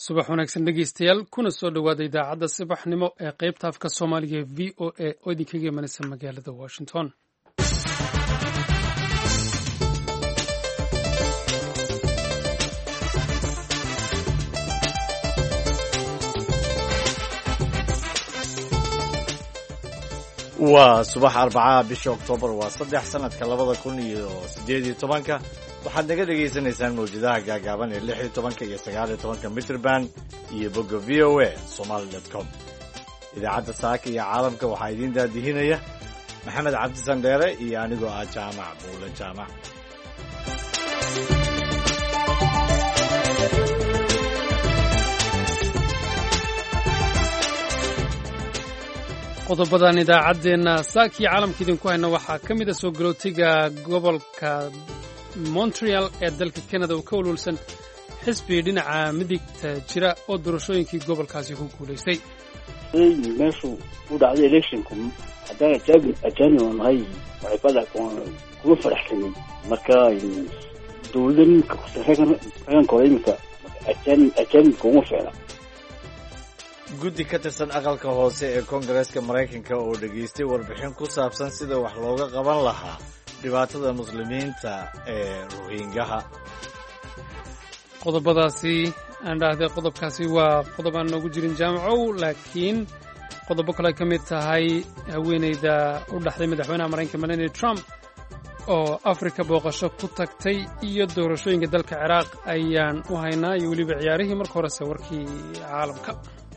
subax wanaagsan dhegeystayaal kuna soo dhowaada idaacadda subaxnimo ee qaybta afka soomaaliga ee v o a oo idinkaga imanaysa magaalada washington waa subax arbacaha bisha oktoobar waa saddex sanadka labada kun iyo siddeed iyo tobanka waxaad naga dhagaysanaysaan mawjadaha gaagaaban ee lix iyo tobanka iyo sagaal iyo tobanka mitrband iyo bogga v o a somaali dot com idaacadda saaka iyo caalamka waxaa idiin daadihinaya maxamed cabdi sandheere iyo anigoo ah jaamac buule jaamac qodobadan idaacaddeenna saakii caalamka idinku hayna waxaa ka mid a soo galootiga gobolka montreal ee dalka canada oo ka walwalsan xisbi dhinaca midigta jira oo doorashooyinkii gobolkaasi ku guulaystay meeshu u dhacday electionku haddaan ajaabi ajaanib oo nahay waxibada kuma faraxsanin marka dowladda ninka raganka hore iminka ajaanib ajaanibka uma ficla guddi ka tirsan aqalka hoose ee koongareeska maraykanka oo dhegaystay warbixin ku saabsan sida wax looga qaban lahaa dhibaatada muslimiinta ee rohingaha qodobadaasi aan dhahday qodobkaasi waa qodob aan noogu jirin jaamacow laakiin qodobo kale ka mid tahay haweeneyda u dhaxday madaxweynaha maraykanka melania trump oo afrika booqasho ku tagtay iyo doorashooyinka dalka ciraaq ayaan u haynaa iyo weliba ciyaarihii marka horese warkii caalamka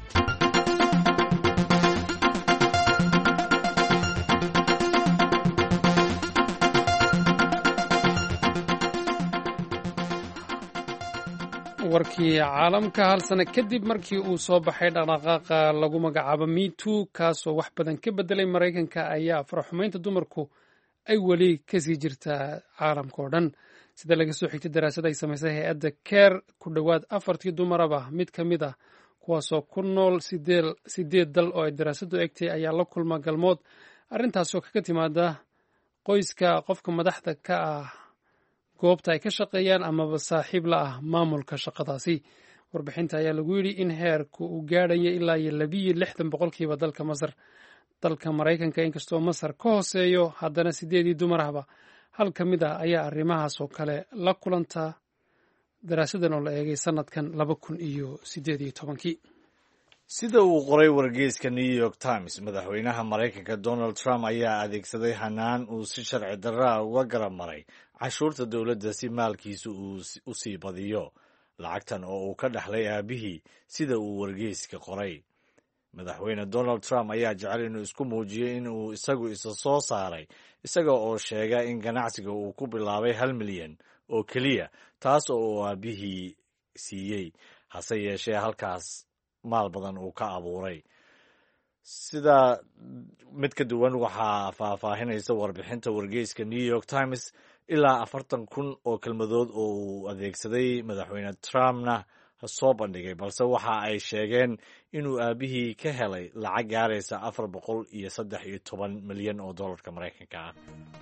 warkii caalamka hal sano kadib markii uu soo baxay dhaqdhaqaaqa lagu magacaabo mitu kaasoo wax badan ka bedelay maraykanka ayaa faraxumaynta dumarku ay weli kasii jirtaa caalamka oo dhan sida laga soo xigtay daraasad ay samaysay hay-adda keer ku dhowaad afartii dumaraba mid ka mid ah kuwaasoo ku nool sideed dal oo ay daraasaddu egtay ayaa la kulma galmood arrintaasoo kaga timaada qoyska qofka madaxda ka ah goobta ay ka shaqeeyaan amaba saaxiib la ah maamulka shaqadaasi warbixinta ayaa lagu yidhi in heerku uu gaadhaya ilaa iyo labiyo lixdan boqolkiiba dalka masar dalka maraykanka inkastoo masar ka hooseeyo haddana sideedii dumar ahba hal ka mid ah ayaa arrimahaas oo kale la kulanta daraasadan oo la eegay sanadkan laba kun iyo sideed iyo tobankii sida uu qoray wargeyska new york times madaxweynaha maraykanka donald trump ayaa adeegsaday hanaan uu si sharci darraa uga garab maray cashuurta dowladda si maalkiisa uu u sii badiyo lacagtan oo uu ka dhexlay aabihii sida uu wargeyska qoray madaxweyne donald trump ayaa jecel inuu isku muujiyey in uu isagu isa soo saaray isaga oo sheega in ganacsiga uu ku bilaabay hal milyan oo keliya taas oo uu aabihii siiyey hase yeeshee halkaas maal badan uu ka abuuray sida mid ka duwan waxaa faahfaahinaysa warbixinta wargeyska new york times ilaa afartan kun oo kelmadood oo uu adeegsaday madaxweyne trumpna soo bandhigay balse waxa ay sheegeen inuu aabihii ka helay lacag gaaraysa afar boqol iyo saddex iyo toban milyan oo dollarka maraykanka ah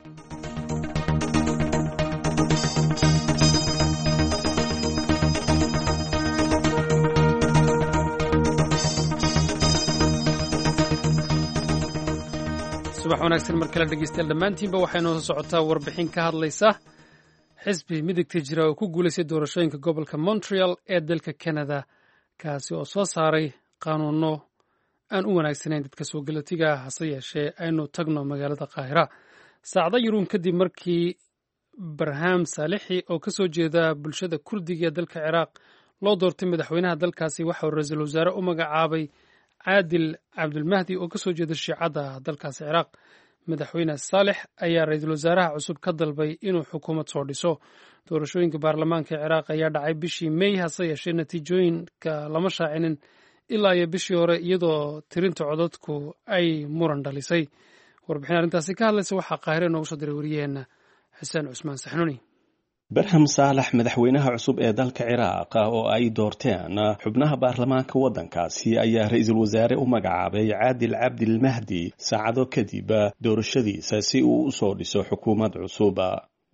subax wanaagsan mar kale dhegeystayaal dhammaantiinba waxay noo soo socotaa warbixin ka hadlaysa xisbi midigta jira oo ku guulaystay doorashooyinka gobolka montreal ee dalka canada kaasi oo soo saaray qaanuuno aan u wanaagsanayn dadka soo galatiga ah hase yeeshee aynu tagno magaalada qaahira saacdo yaruun kadib markii barham saalixi oo ka soo jeeda bulshada kurdiga ee dalka ciraaq loo doortay madaxweynaha dalkaasi waxa uu ra-iisul wasaare u magacaabay caadil cabdulmahdi oo ka soo jeeda shiicadda dalkaasi ciraaq madaxweyne saalex ayaa ra-iisul wasaaraha cusub ka dalbay inuu xukuumad soo dhiso doorashooyinka baarlamaanka ciraaq ayaa dhacay bishii mey hase yeeshee natiijooyinka lama shaacinin ilaa iyo bishii hore iyadoo tirinta codadku ay muran dhalisay warbixin arrintaasi ka hadlaysa waxaa qaahire noogu soo diray wariyaheenna xuseen cusmaan saxnuuni barham saalax madaxweynaha cusub ee dalka ciraaq oo ay doorteen xubnaha baarlamaanka waddankaasi ayaa ra-iisul wasaare u magacaabay caadil cabdilmahdi saacado kadib doorashadiisa si uu u soo dhiso xukuumad cusub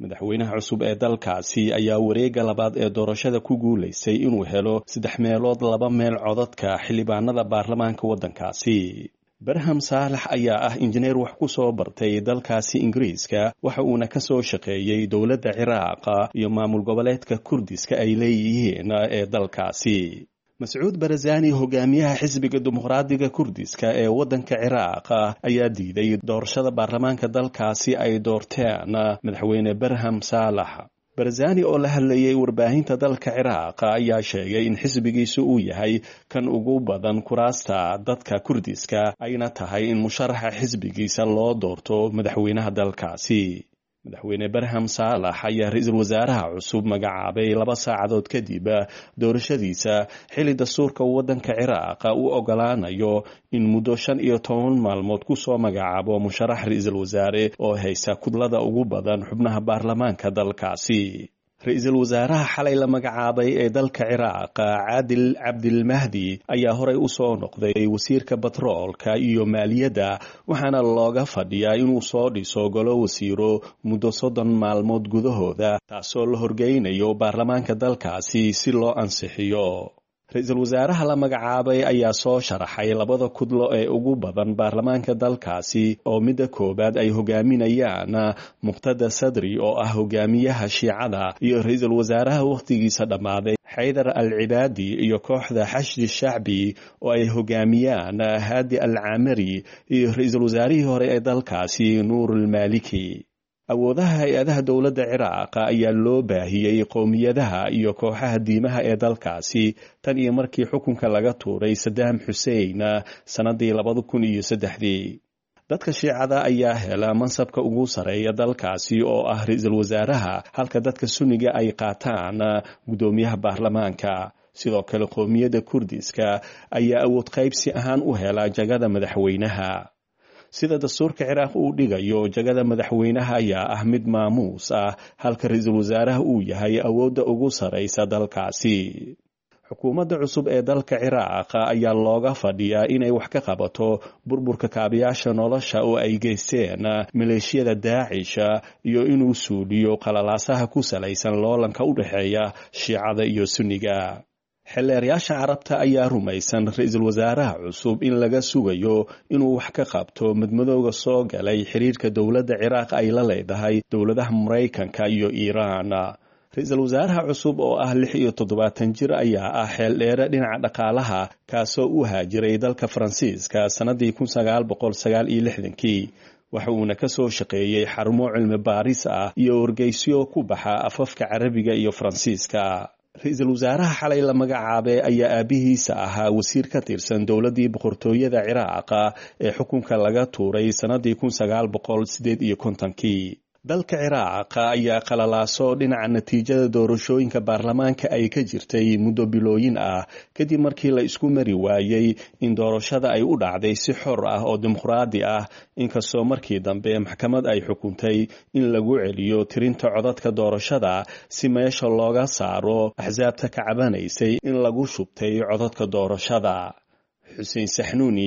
madaxweynaha cusub ee dalkaasi ayaa wareegga labaad ee doorashada ku guulaystay inuu helo saddex meelood laba meel codadka xildhibaanada baarlamaanka waddankaasi barham saalax ayaa ah injineer wax ku soo bartay dalkaasi ingiriiska waxa uuna ka soo shaqeeyey dowladda ciraaqa iyo maamul goboleedka kurdiska ay leeyihiin ee dalkaasi mascuud barazani hogaamiyaha xisbiga dimuqraadiga kurdiska ee waddanka ciraaq ayaa diiday doorashada baarlamaanka dalkaasi ay doorteen madaxweyne barham saalax barazani oo la hadlayay warbaahinta dalka ciraaq ayaa sheegay in xisbigiisu uu yahay kan ugu badan kuraasta dadka kurdiska ayna tahay in musharaxa xisbigiisa loo doorto madaxweynaha dalkaasi madaxweyne barham saalax ayaa ra-iisul wasaaraha cusub magacaabay laba saacadood kadib doorashadiisa xilli dastuurka waddanka ciraaq u ogolaanayo in muddo shan iyo toban maalmood kusoo magacaabo musharax ra-iisul wasaare oo haysta kudlada ugu badan xubnaha baarlamaanka dalkaasi ra-iisul wasaaraha xalay la magacaabay ee dalka ciraaq caadil cabdilmahdi ayaa horey u soo noqday wasiirka batroolka iyo maaliyadda waxaana looga fadhiyaa inuu soo dhiso golo wasiiro muddo soddon maalmood gudahooda taasoo la horgeynayo baarlamaanka dalkaasi si loo ansixiyo ra-iisul wasaaraha la magacaabay ayaa soo sharaxay labada kudlo ee ugu badan baarlamaanka dalkaasi oo midda koowaad ay hogaaminayaan muqtada sadri oo ah hogaamiyaha shiicada iyo ra-iisul wasaaraha wakhtigiisa dhammaaday xaydar al cibaadi iyo kooxda xashdi shacbi oo ay hogaamiyaan haadi al camari iyo ra-iisul wasaarihii hore ee dalkaasi nuurulmaaliki awoodaha hay-adaha dowladda ciraaq ayaa loo baahiyey qowmiyadaha iyo kooxaha diimaha ee dalkaasi tan iyo markii xukunka laga tuuray sadaam xusein sannadii labada kun iyo saddexdii dadka shiicada ayaa hela mansabka ugu sarreeya dalkaasi oo ah ra-iisul wasaaraha halka dadka sunniga ay qaataan guddoomiyaha baarlamaanka sidoo kale qowmiyadda kurdiska ayaa awood qaybsi ahaan u hela jagada madaxweynaha sida dastuurka ciraaq uu dhigayo jagada madaxweynaha ayaa ah mid maamuus ah halka ra-iisul wasaaraha uu yahay awoodda ugu sarraysa dalkaasi xukuumadda cusub ee dalka ciraaq ayaa looga fadhiyaa inay wax ka qabato burburka kaabayaasha nolosha oo ay geysteen maleeshiyada daacisha iyo inuu suuliyo qalalaasaha ku salaysan loolanka u dhexeeya shiicada iyo sunniga xilleerayaasha carabta ayaa rumaysan ra-iisul wasaaraha cusub in laga sugayo inuu wax ka qabto madmadooga soo galay xiriirka dowladda ciraaq ay la leedahay dowladaha maraykanka iyo iiraan ra-iisul wasaaraha cusub oo ah lix iyo toddobaatan jir ayaa ah xeel dheere dhinaca dhaqaalaha kaasoo u haajiray dalka faransiiska sannadii kun sagaal boqol sagaal iyo lixdankii waxa uuna ka soo shaqeeyey xarumo cilmi baaris ah iyo wargeysyo ku baxa afafka carabiga iyo faransiiska ra-iisul wasaaraha xalay la magacaabay ayaa aabihiisa ahaa wasiir ka tirsan dowladdii boqortooyada ciraaqa ee xukunka laga tuuray sannadii kun sagaal boqol sideed iyo kontonkii dalka ciraaq ayaa qalalaaso dhinaca natiijada doorashooyinka baarlamaanka ay ka jirtay muddo bilooyin ah kadib markii la isku mari waayey in doorashada ay u dhacday si xor ah oo dimuqraadi ah inkastoo markii dambe maxkamad ay xukuntay in lagu celiyo tirinta codadka doorashada si meesha looga saaro axsaabta ka cabanaysay in lagu shubtay codadka doorashada xuseen saxnuuni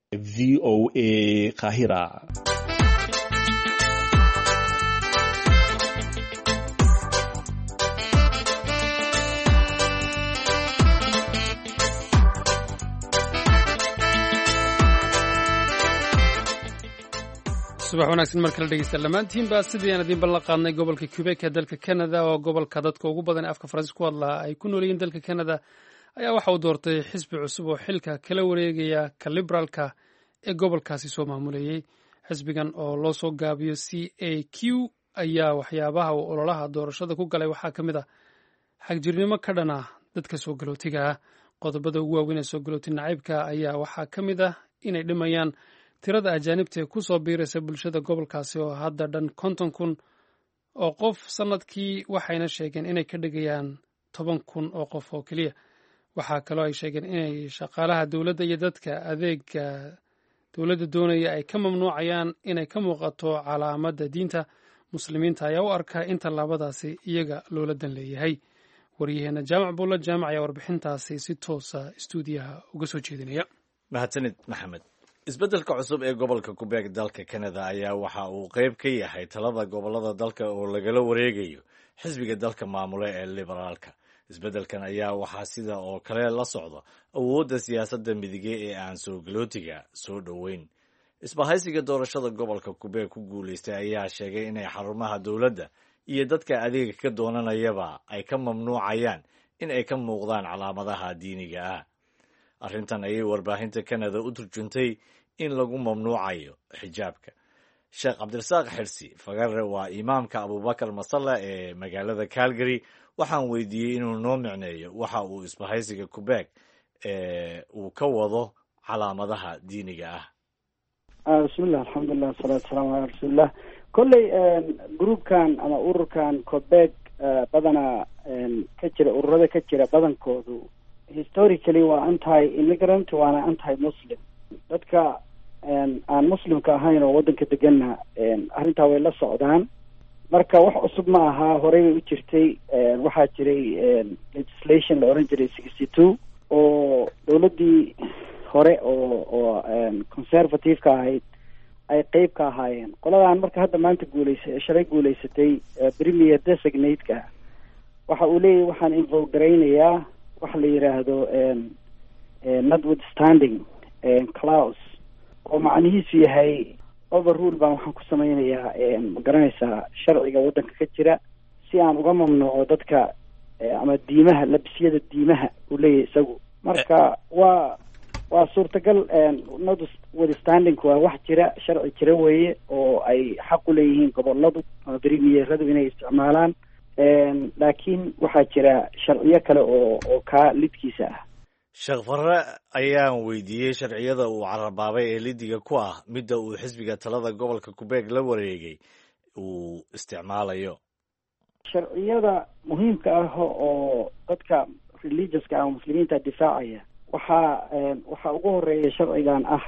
v o a kahira subax wanaagsan mar kale dhegeysta dhammaantiinba sidii aan idiin ballan qaadnay gobolka quebek ee dalka canada oo gobolka dadka ugu badan ee afka faransiis ku hadlaa ay ku nool yihiin dalka canada ayaa waxa uu doortay xisbi cusub oo xilka kala wareegaya ka liberaalka ee gobolkaasi soo maamulayey xisbigan oo loo soo gaabiyo c a q ayaa waxyaabaha uu ololaha doorashada ku galay waxaa ka mid ah xagjirnimo ka dhan ah dadka soo galootiga ah qodobada ugu waaweyn ee soo galooti nacaybka ayaa waxaa ka mid ah inay dhimayaan tirada ajaanibta ee ku soo biiraysa bulshada gobolkaasi oo hadda dhan konton kun oo qof sannadkii waxayna sheegeen inay ka dhigayaan toban kun oo qof oo keliya waxaa kaloo ay sheegeen inay shaqaalaha dowladda iyo dadka adeega dowladda doonaya ay ka mamnuucayaan inay ka muuqato calaamadda diinta muslimiinta ayaa u arkaa in tallaabadaasi iyaga loola dan leeyahay waryaheena jaamac buulla jaamac ayaa warbixintaasi si toosa istuudiyaha uga soo jeedinaya mahadsanid maxamed isbeddelka cusub ee gobolka qubeeg dalka canada ayaa waxa uu qayb ka yahay talada gobollada dalka oo lagala wareegayo xisbiga dalka maamule ee liberaalka isbeddelkan ayaa waxaa sida oo kale la socda awoodda siyaasadda midige ee aan soo galootiga soo dhoweyn isbahaysiga doorashada gobolka qubeeg ku guulaystay ayaa sheegay inay xarumaha dowladda iyo dadka adeega ka doonanayaba ay ka mamnuucayaan in ay ka muuqdaan calaamadaha diiniga ah arrintan ayay warbaahinta canada u turjuntay in lagu mamnuucayo xijaabka sheekh cabdirasaaq xirsi fagare waa imaamka abubakar masalla ee magaalada calgary waxaan weydiiyey inuu noo micneeyo waxa uu isbahaysiga qubeeg uu ka wado calaamadaha diiniga ah bismillah alxamdulilah wasalaatu wasalaamu calaa rasuulillah kolley groupkan ama ururkan qubeeg badanaa ka jira ururada ka jira badankoodu historically waa anti immigrant waana anti muslim dadka aan muslimka ahayn oo waddanka deganna arrintaa way la socdaan marka wax cusub ma aha horey bay u jirtay waxaa jiray legislation la oran jiray sixty two oo dowladdii hore oo oo conservative-ka ahayd ay qeyb ka ahaayeen qoladan marka hadda maanta guuleysa shalay guuleysatay premier designate-ka waxa uu leeyahy waxaan involve garaynayaa waxa la yidhaahdo notwithstanding claus oo macnihiisu yahay overrule baan waxaan ku sameynayaa ma garanaysaa sharciga waddanka ka jira si aan uga mamnuuco dadka ama diimaha labisyada diimaha uu leeyahay isagu marka waa waa suurtagal notwithstanding waa wax jira sharci jira weeye oo ay xaq u leeyihiin goboladu ama premieradu inay isticmaalaan laakiin waxaa jira sharciyo kale oo oo kaa lidkiisa ah sheekh farre ayaan weydiiyey sharciyada uu carabaabay ee lidiga ku ah midda uu xisbiga talada gobolka qubeeg la wareegay uu isticmaalayo sharciyada muhiimka ah oo dadka religionska ama muslimiinta difaacaya waxaa waxaa ugu horeeya sharcigan ah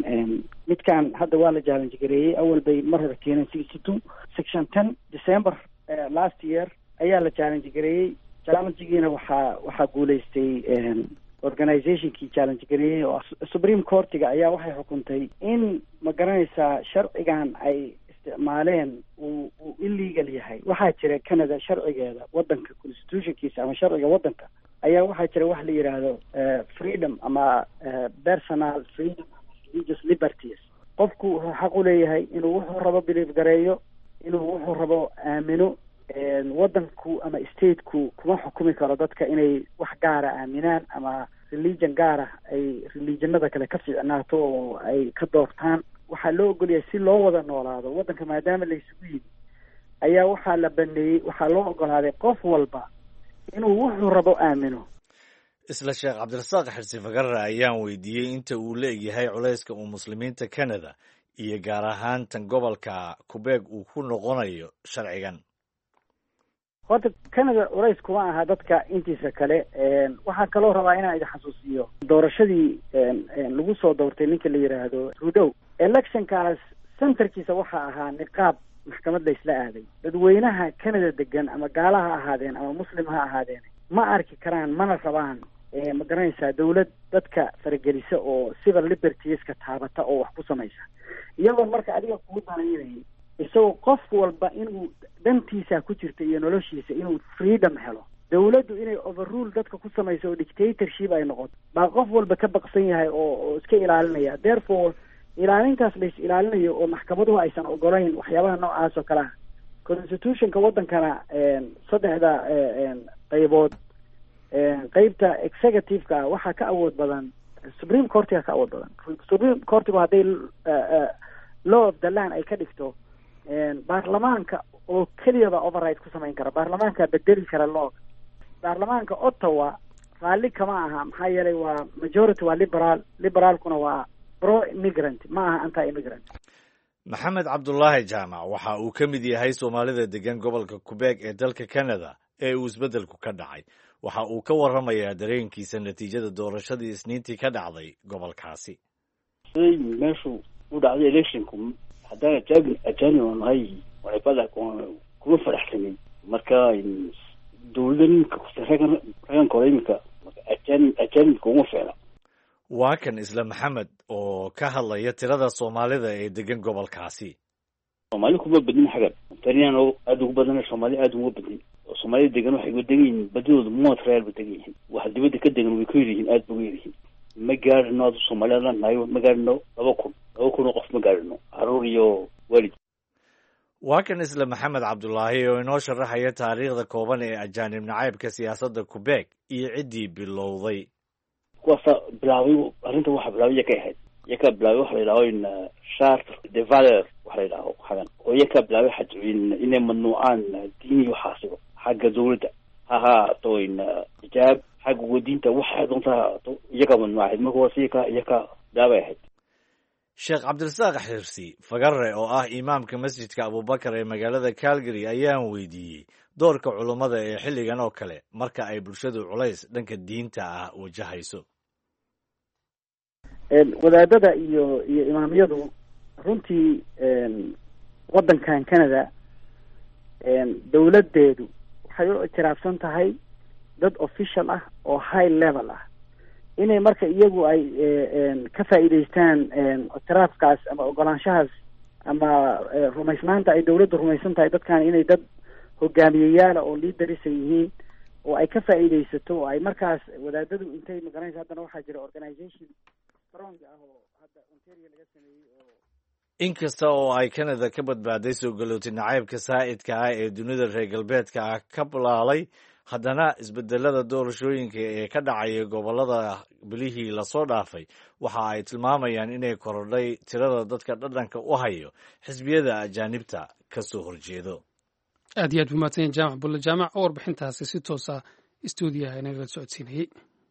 midkan hadda waa la challenge gareeyey awal bay mar hore keeneen sixty two section ten december last year ayaa la challenge gareeyey challengegiina waxaa waxaa guuleystay organizationkii challenge gareeyey oo supreme courtiga ayaa waxay xukuntay in ma garanaysaa sharcigan ay isticmaaleen uu uu illegal yahay waxaa jira canada sharcigeeda waddanka constitutionkiisa ama sharciga waddanka ayaa waxaa jira wax la yidhaahdo freedom ama personal freedom religious liberties qofku wuxuu xaq u leeyahay inuu wuxuu rabo belief gareeyo inuu wuxuu rabo aamino waddanku ama stateku kuma xukumi karo dadka inay wax gaara aaminaan ama religion gaara ay religionada kale ka fiicnaato oo ay ka doortaan waxaa loo ogolyahay si loo wada noolaado waddanka maadaama la isugu yimi ayaa waxaa la baneeyey waxaa loo ogolaaday qof walba inuu wuxuu rabo aamino isla sheekh cabdirasaaq xirsi fagarre ayaan weydiiyey inta uu la egyahay culayska uu muslimiinta canada iyo gaar ahaan tan gobolka qubeeg uu ku noqonayo sharcigan horta canada culays kuma aha dadka intiisa kale waxaa kaloo rabaa inaan idin xasuusiyo doorashadii lagu soo doortay ninka la yidhaahdo rudow electionkaas centerkiisa waxaa ahaa niqaab maxkamad la isla aaday dadweynaha canada degan ama gaala ha ahaadeen ama muslim ha ahaadeen ma arki karaan mana rabaan ma garanaysaa dawlad dadka faragelisa oo civil libertieska taabata oo wax ku samaysa iyagoo marka adiga kuu danaynay isagoo qof walba inuu dantiisa ku jirta iyo noloshiisa inuu freedom helo dawladdu inay overrule dadka ku samayso oo dictatorship ay noqoto baa qof walba ka baqsan yahay oo oo iska ilaalinaya therefore ilaalintaas lais ilaalinayo oo maxkamaduhu aysan ogolayn waxyaabaha noocaas oo kale ah constitutionka waddankana saddexda qaybood qeybta executive-ka ah waxaa ka awood badan supreme courtiga ka awood badan supreme courtigu hadday law of the land ay ka dhigto baarlamaanka oo keliyaba override ku samayn kara baarlamaanka bedeli kara law baarlamaanka ottawa raalli kama aha maxaa yeelay waa majority waa liberal liberaalkuna waa pro immigrant ma aha anti immigrant maxamed cabdulaahi jaamac waxa uu ka mid yahay soomaalida degan gobolka qubeeg ee dalka canada ee uu isbeddelku ka dhacay waxa uu ka warramayaa dareenkiisa natiijada doorashadii isniintii ka dhacday gobolkaasi siday meeshu u dhacday electionku haddaan ajaabi ajaanib oo nahay waxayfada kuma faraxsanin marka dawlada ninka regan reganka hore iminka ajaanib ajaanibka uma fiicna waa kan isla maxamed oo ka hadlaya tirada soomaalida ee degan gobolkaasi soomaali kuma badnin xagan ontariyaan oo aada ugu badana soomaali aada uma badnin oo soomaalida degan waxay uga degan yihiin badidooda montreal ba degan yihiin waxa dibadda ka degan way ku yar yihiin aada ba uga yar yihiin ma gaadhino adu soomaaliyadaan nahay ma gaadhino laba kun laba kun oo qof ma gaadhino caruur iyo waalid waa kan isla maxamed cabdulaahi oo inoo sharaxaya taariikhda kooban ee ajaanib nacaybka siyaasadda qubeeg iyo ciddii bilowday kuwaasa bilaabay arrinta waxa bilaabay iyakaa ahayd iyakaa bilaabay waxa la yidhaho in chartre de valeur waxa la yidhaho xagan oo iyakaa bilaabay xaj in inay mamnuucaan diini waxaasigo xagga dawladda ha ahaato in xijaab xagga wadiinta waxa doonta ha ahaato iyakaa mamnuucahayd marka waas iyakaa iyakaa bilaabay ahayd sheekh cabdirasaaq xirsi fagare oo ah imaamka masjidka abubakar ee magaalada calgary ayaan weydiiyey doorka culummada ee xilligan oo kale marka ay bulshadu culays dhanka diinta ah wajahayso wadaadada iyo iyo imaamyadu runtii waddankan canada dawladdeedu waxay u ictiraafsan tahay dad official ah oo high level ah inay marka iyagu ay ka faa'iidaystaan ictiraafkaas ama ogolaanshahaas ama rumaysnaanta ay dawladdu rumaysan tahay dadkan inay dad hogaamiyeyaala oo liidarisa yihiin oo ay ka faa'iidaysato oo ay markaas wadaadadu intay magaranaysa haddana waxaa jira organization strong ah oo hadda ontario laga sameeyey oo inkasta oo ay canada ka badbaaday soo galootay nacaybka saa'idka ah ee dunida reer galbeedka ah ka bulaalay haddana isbedelada doorashooyinka ee ka dhacaya gobollada bilihii lasoo dhaafay waxa ay tilmaamayaan inay korodhay tirada dadka dhadhanka u hayo xisbiyada ajaanibta ka soo horjeedo aad iyo aad buu mahadsanyahy jaamac bulle jaamac oo warbixintaasi si toosa stuudiyaha inagala socodsiinayey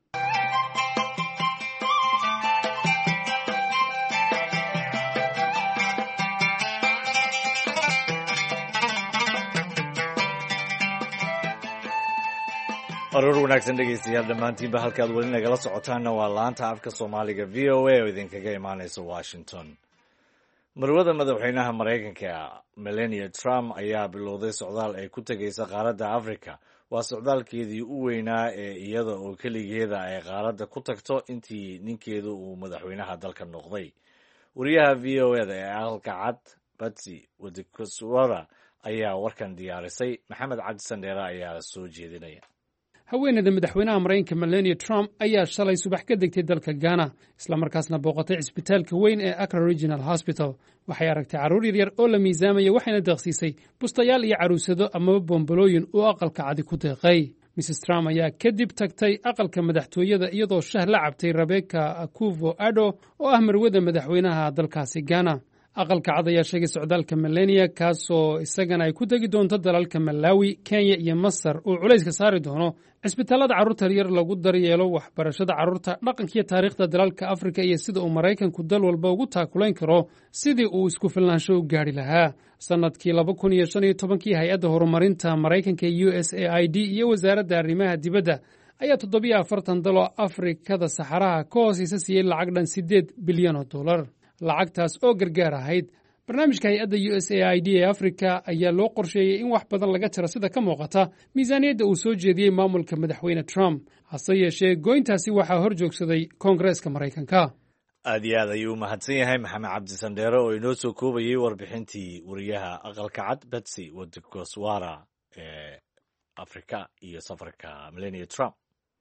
aroor wanaagsan dhegaystayaal dhammaantiinba halkaad weli nagala socotaanna waa laanta afka soomaaliga v o a oo idinkaga imaanaysa washington marwada madaxweynaha maraykanka melania trump ayaa bilowday socdaal ay ku tegaysa qaaradda africa waa socdaalkeedii u weynaa ee iyada oo keligeeda ay qaaradda ku tagto intii ninkeedu uu madaxweynaha dalka noqday wariyaha v o eda ee aqalka cad batsy wadikoswara ayaa warkan diyaarisay maxamed cabdi sandheere ayaa soo jeedinaya haweeneyda madaxweynaha maraykanka melania trump ayaa shalay subax ka degtay dalka ghana islamarkaasna booqatay cisbitaalka weyn ee acra regional hosbital waxay aragtay carruur yaryar oo la miisaamaya waxayna deeqsiisay bustayaal iyo caruusado amaba boombalooyin uu aqalka cadi ku deeqay mrs trump ayaa kadib tagtay aqalka madaxtooyada iyadoo shah la cabtay rebeka akuvo ado oo ah marwada madaxweynaha dalkaasi ghana aqalka cad ayaa sheegay socdaalka melania kaasoo isagana ay ku tegi doonto dalalka malawi kenya iyo masar uu culayska saari doono cisbitaallada carruurta yar lagu daryeelo waxbarashada carruurta dhaqankiiyo taariikhda dalalka afrika iyo sida uu maraykanku dal walba ugu taakulayn karo sidii uu isku filnaansho u gaadhi lahaa sannadkii laba kun iyo shan iyo tobankii hay-adda horumarinta maraykanka u s a i d iyo wasaaradda arrimaha dibadda ayaa toddobiyo afartan daloo afrikada saxaraha ka hoosaysa siiyey lacag dhan siddeed bilyan oo dollar lacagtaas oo gargaar ahayd barnaamijka hay-adda u s a i d ee afrika ayaa loo qorsheeyey in wax badan laga jiro sida ka muuqata miisaaniyadda uu soo jeediyey maamulka madaxweyne trump hase yeeshee goyntaasi waxaa hor joogsaday koongareeska maraykanka aad iyo aad ayuu u mahadsan yahay maxamed cabdi sandheere oo inoo soo koobayey warbixintii wariyaha aqalka cad betsy wadikoswara ee afrika iyo safarka melania trump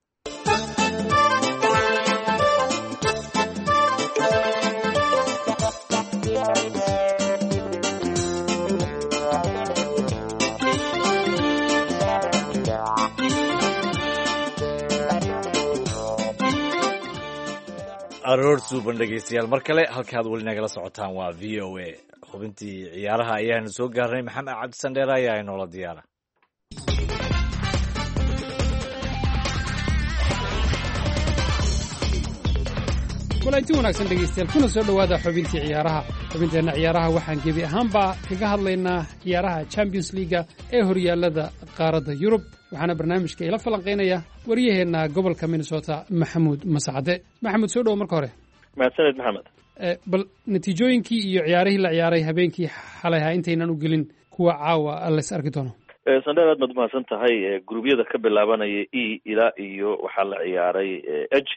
aroor suuban dhegaystayaal mar kale halkaad weli nagala socotaan waa v o a xubintii ciyaaraha ayaanu soo gaarnay maxamed cabdi sandheere ayaa inoola diyaara walainti wanaagsan dhegaystayaal kuna soo dhowaada xubintii ciyaaraha xubinteenna ciyaaraha waxaan gebi ahaanba kaga hadlaynaa ciyaaraha champions liiga ee horyaallada qaaradda yurub waxaana barnaamijka ila falanqaynaya waryaheenna gobolka minnesota maxamuud masacade maxamuud soo dhowo marka hore mahadsaned maxamed bal natiijooyinkii iyo ciyaarihii la ciyaaray habeenkii xalayha intaynan u gelin kuwa caawa lays arki doono sandheer aad baad umahadsan tahay gruubyada ka bilaabanaya e ilaa iyo waxaa la ciyaaray eg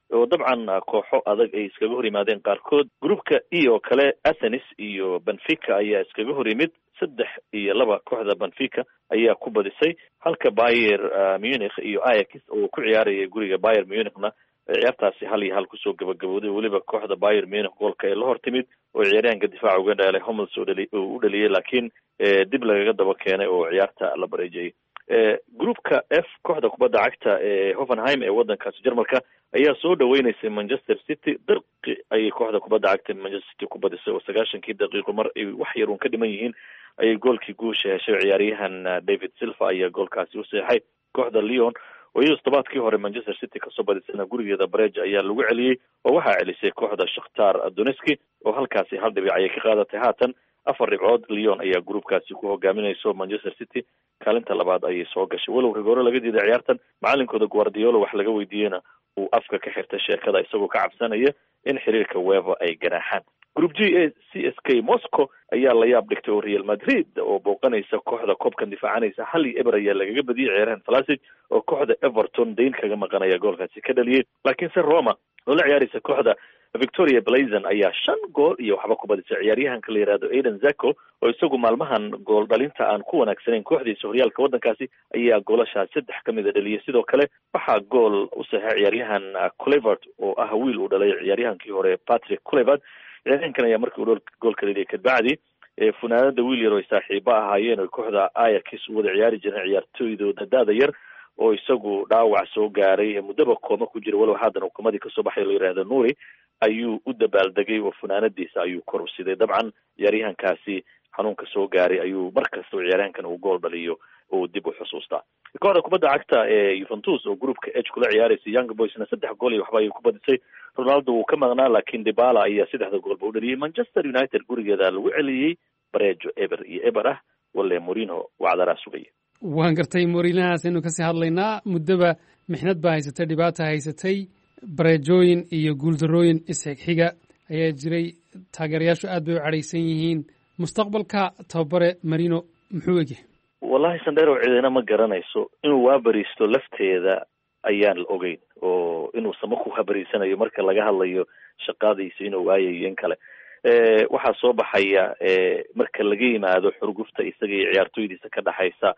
oo dabcan kooxo adag ay iskaga hor yimaadeen qaarkood groupka e oo kale athenis iyo benfica ayaa iskaga hor yimid saddex iyo laba kooxda benfica ayaa ku badisay halka bayer munich iyo ayax oo ku ciyaaraya guriga bayer munichna ciyaartaasi hal iyo hal kusoo gabagabooday weliba kooxda bayer munich goolka ee la hor timid oo ciyaaryahanka difaaca uga dheelay homels oo dhali oo u dhaliyay laakiin dib lagaga daba keenay oo ciyaarta la bareejayay groupka f kooxda kubadda cagta ee hoffenheim ee waddankaasi jarmalka ayaa soo dhaweyneysay manchester city dirqi ayay kooxda kubadda cagta manchester city ku badisay oo sagaashankii daqiiqo mar ay wax yar uun ka dhiman yihiin ayay goolkii guusha heshay ciyaaryahan david silva ayaa goolkaasi u seexay kooxda leon oo iyadoo todobaadkii hore manchester city kasoo badisana gurigeeda bareja ayaa lagu celiyey oo waxaa celisay kooxda shakhtar doneski oo halkaasi hal dhibic ayay ka qaadatay haatan afar dhibcood leon ayaa groupkaasi ku hogaaminayso manchester city kaalinta labaad ayay soo gashay walow rigoore laga diiday ciyaartan macalinkooda guardiolo wax laga weydiiyeyna uu afka ka xirtay sheekada isagoo ka cabsanaya in xiriirka wever ay ganaaxaan group g a c s k moscow ayaa la yaab dhigtay oo real madrid oo booqanaysa kooxda koobkan difaacanaysa hal iyo eber ayaa lagaga badiyay ciyaarahan falasic oo kooxda everton dayn kaga maqanaya goolkaasi ka dhaliyey laakiinse roma oo la ciyaaraysa kooxda victoria blazon ayaa shan gool iyo waxba ku badisay ciyaaryahanka la yihahdo aiden zako oo isagu maalmahan gool dhalinta aan ku wanaagsanayn kooxdiisa horyaalka waddankaasi ayaa goolashaas saddex ka mida dhaliyay sidoo kale waxaa gool u saxay ciyaaryahan culevert oo ah wiil uu dhalay ciyaaryahankii hore patrick culevert ciyaaryahankan ayaa markii uu goolka dhaliyay kadbacdi funaanada wiil yar oo ay saaxiibo ahaayeen oo kooxda ayax u wada ciyaari jireen ciyaartooydooda da-da yar oo isagu dhaawac soo gaaray muddaba kooma ku jira walow haatan hukuumadii kasoo baxay la yihahdo nuuri ayuu u dabaaldegay oo funaanadiisa ayuu kor u siday dabcan ciyaaryahankaasi xanuunka soo gaaray ayuu mar kasta oo ciyaaryahankan uu gool dhaliyo oo dib u xusuustaa kooxda kubadda cagta ee yuventus oo groupka h kula ciyaaraysa young boysna saddex gool iyo waxba ayay ku badisay ronaldo wuu ka maqnaa laakiin dibala ayaa saddexda goolba u dhaliyay manchester united gurigeeda lagu celiyey barejo eber iyo eber ah wale morino wacdaraa sugaya waan gartay moriinahaas aynu kasii hadlaynaa muddaba mixnad baa haysatay dhibaata haysatay bareejooyin iyo guuldarooyin isxigxiga ayaa jiray taageerayaashu aad bay u cadhaysan yihiin mustaqbalka tababare marino muxuu egyahay wallahi sandero cidina ma garanayso inuu waabariisto lafteeda ayaan la ogeyn oo inuu sama ku habariisanayo marka laga hadlayo shaqadiisa inuu waayayo in kale waxaa soo baxaya marka laga yimaado xurgufta isaga iyo ciyaartooydiisa ka dhexaysa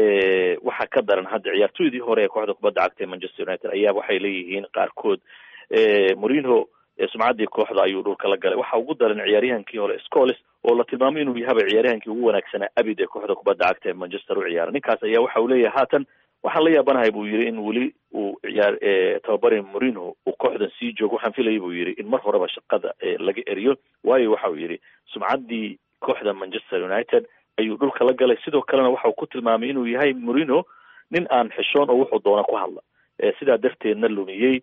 waxaa ka daran hadda ciyaartooydii hore ee kooxda kubadda cagta ee manchester united ayaa waxay leeyihiin qaarkood morinho sumcaddii kooxda ayuu dhulka la galay waxa ugu daran ciyaaryahankii hore scoles oo la tilmaamay inuu yahaba ciyaaryahankii ugu wanaagsanaa abid ee kooxda kubadda cagta ee manchester u ciyaara ninkaas ayaa waxa uu leeyahay haatan waxaan la yaabanahay buu yidhi in weli uu ciyaar tababare morinho uu kooxdan sii joogo waxaan filayay buu yidhi in mar horeba shaqada laga eriyo waayo waxa uu yidhi sumcaddii kooxda manchester united ayuu dhulka la galay sidoo kalena waxa uu ku tilmaamay inuu yahay morino nin aan xishoon oo wuxuu doona ku hadla sidaa darteedna lumiyey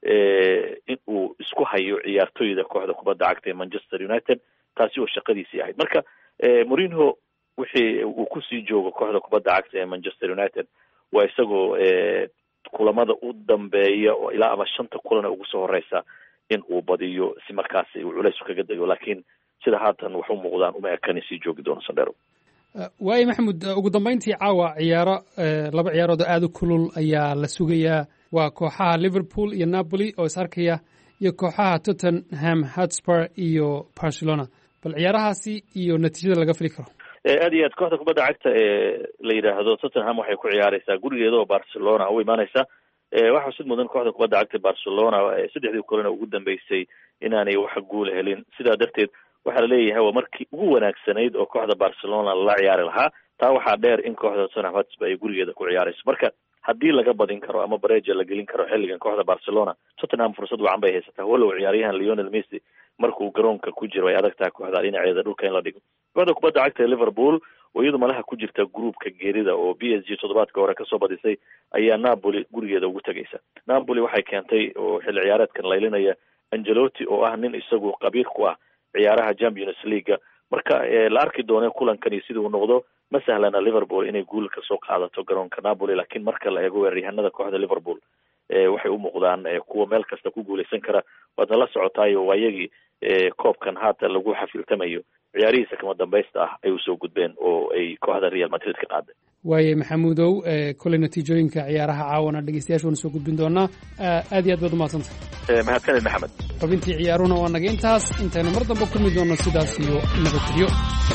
in uu isku hayo ciyaartooyda kooxda kubadda cagta ee manchester united taasi oo shaqadiisii ahayd marka morinho wixii uu kusii joogo kooxda kubadda cagta ee manchester united waa isagoo kulamada u dambeeya oo ilaa ama shanta kulana ugu soo horeysa in uu badiyo si markaasi uu culays kaga dego laakiin sida haatan wax u muuqdaan uma ekan sii joogi doono sandero waayo maxamed ugu dambeyntii caawa ciyaaro laba ciyaarood oo aada u kulul ayaa la sugayaa waa kooxaha liverpool iyo napoli oo is arkaya iyo kooxaha tottenham hotspur iyo barcelona bal ciyaarahaasi iyo natiijada laga fili karo aad iyo aad kooxda kubadda cagta ee la yidhaahdo tottenham waxay ku ciyaareysaa gurigeeda oo barcelona u imaaneysa waxaa sid mudan kooxda kubadda cagta barcelona saddexdii kulena ugu dambeysay inaanay wax guula helin sidaa darteed waxaa laleeyahay waa markii ugu wanaagsanayd oo kooxda barcelona lala ciyaari lahaa taa waxaa dheer in kooxda tottenham hotspur ay gurigeeda ku ciyaareyso marka haddii laga badin karo ama bareja la gelin karo xilligan kooxda barcelona tottenham fursad wacan bay haysataa walow ciyaaryahan leonel messi markuu garoonka ku jiro ay adag tahay kooxda dhinaceeda dhulka in la dhigo kooxda kubadda cagta ee liverpool oo iyadu malaha ku jirta groupka geerida oo b s g toddobaadka hore kasoo badisay ayaa napoli gurigeeda ugu tegaysa napoli waxay keentay oo xilli ciyaareedkan laylinaya angelotti oo ah nin isagu qabiir ku ah ciyaaraha champions leaguea marka la arki doone kulankani sidii uu noqdo ma sahlana liverpool inay guul kasoo qaadato garoonka napoli laakiin marka la eego weeraryahanada kooxda liverpool waxay u muuqdaan kuwa meel kasta ku guuleysan kara waadna la socotaayo waa iyagii koobkan haatan lagu xafiltamayo ciyaarihiisa kama dambaysta ah ay usoo gudbeen oo ay kooxda real madrid ka qaaday waaye maxamuudow koley natiijooyinka ciyaaraha caawana dhegeystayaasha waana soo gudbin doonaa aad iyo aad baad umahadsantah mahadsanid maxamed xubintii ciyaaruna waa naga intaas intaynu mar damba kulmi doonno sidaas iyo nabadgelyo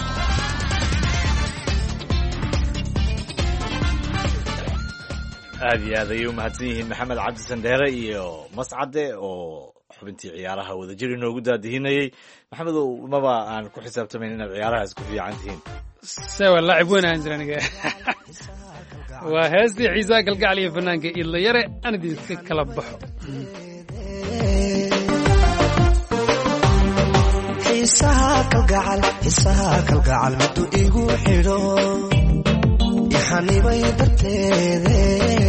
aad iyo aad ayay u mahadsan yihiin maxamed cabdi sandheere iyo mascade oo xubintii ciyaaraha wadajir inoogu daadihinayey maxamedow maba aan ku xisaabtamayn inaad ciyaaraha isku fiican tihiin sewa laacib weyn ahaan jira aniga waa heestii xiisaa galgacal iyo fanaanka idlayare aan idinka kala baxo xiisaha kalgacal xiisaha kalgacal miduu igu xidho ixanibay darteede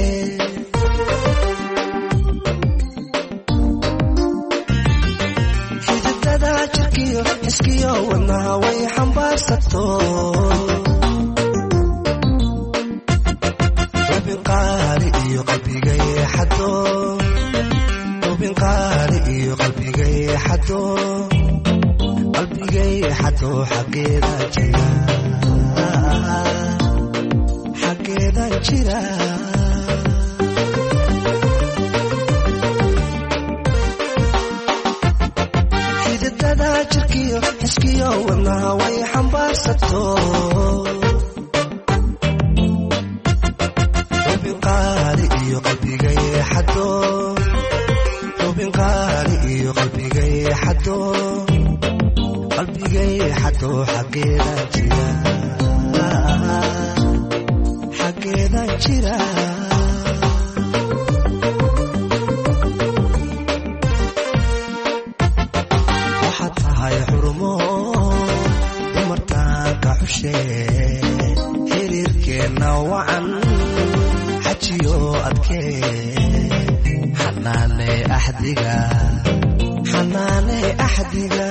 xididada jirkiyo xiskiyo wadnaha way xambaarsato rubin qaali iyo qalbigay xado rubin qaali iyo qalbigay xado qalbigay xado xaggeeda jira xaggeeda jira xididada jirkiyo xiskiyo wadnaha way xambaarsato rubin qaali iyo qalbigay xado rubin qaali iyo qalbigay xado qalbigay xado xaggeeda jira xaggeeda jira waxaad tahay xurumo dumartaanka xushe xiriirkeenna wacan xajiyo adkee xanaane axdiga xanaane axdiga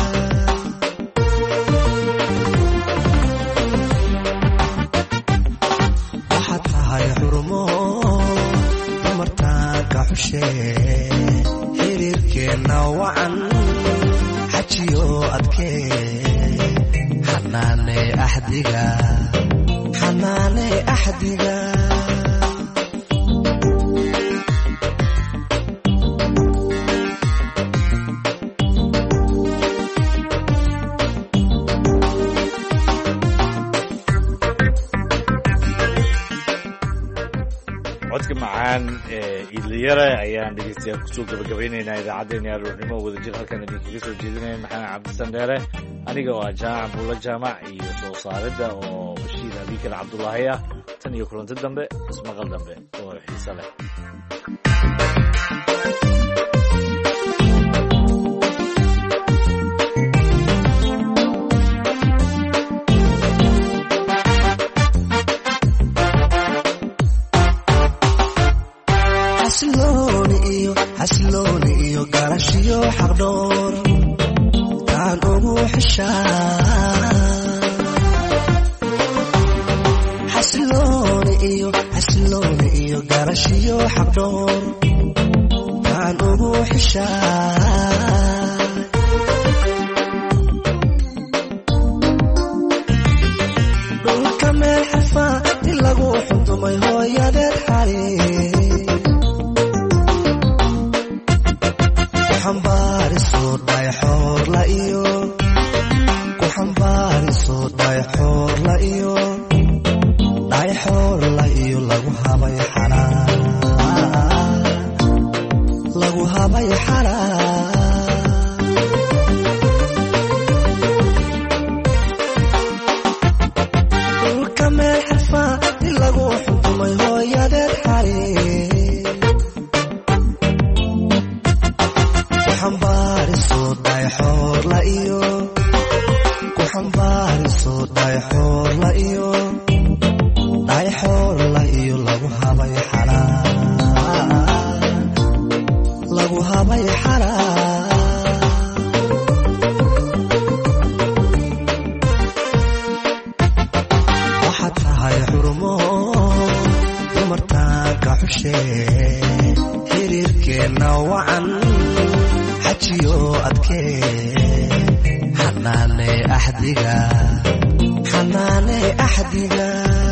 waxaad tahay xurumo dumartaanka xushe xiriirkeenna wacan xajiyo adkee xanaane axdiga xanaane axdiga codka macaan ee idliyare ayaan dhegeystayaal kusoo gabagabaynaynaa idaacaddeenii aroornimo wadajir halkan idinkaga soo jeedinaya maxamed cabdisandheere aniga oo ah jaamac buulla jaamac iyo soo saaridda oo bashiir abiikar cabdulaahi ah tan iyo kulanti dambe ismaqal dambe oo xiise leh xasilooni iyo xasilooni iyo garashiyo xaqdhoor taan ugu xishaa xasilooni iyo xasilooni iyo garashiyo xaqdhoor taan ugu xishaa dhulka meel xarfaa in lagu xundumay hooyadeed xali kuxambaariso dhayxoorla iyo ku xambaariso dhayxoorla iyo dhayxoorla iyo lagu habay xalaa lagu habay xalaa dhulka meel xarfaa in lagu xukumay hooyadeed xali kuxambaariso dhayxoorla iyo ku xambaariso dhayxoorla iyo dhayxoorla iyo lagu habay xalaa lagu habay xalaa waxaad tahay xurumo dumartaanka xushe xiriirkeenna wacan xajiyo adkee xanaane axdiga xanaane axdiga